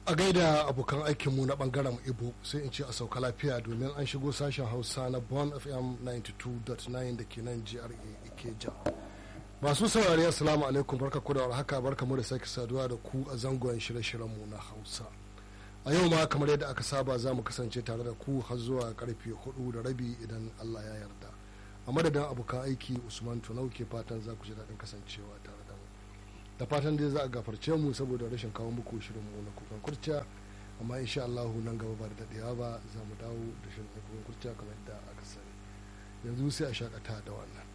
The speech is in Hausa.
a gaida abokan aikinmu na bangaren ibo sai in ce a sauka lafiya domin an shigo sashen hausa na bon fm 92.9 da ke nan gra ikeja masu saurari assalamu alaikum barka ku da haka barka mu da sake saduwa da ku a zangon shirye-shiryenmu na hausa a yau ma kamar yadda aka saba za mu kasance tare da ku har zuwa karfe hudu da rabi idan allah ya yarda a madadin abokan aiki usman tunau ke fatan za ku ji daɗin kasancewa tare da mu da fatan dai za a gafarce mu saboda rashin kawo muku shirin mu na kukan kurciya amma insha Allah nan gaba ba da daɗewa ba za mu dawo da shirin kukan kurciya kamar yadda aka sani yanzu sai a shakata da wannan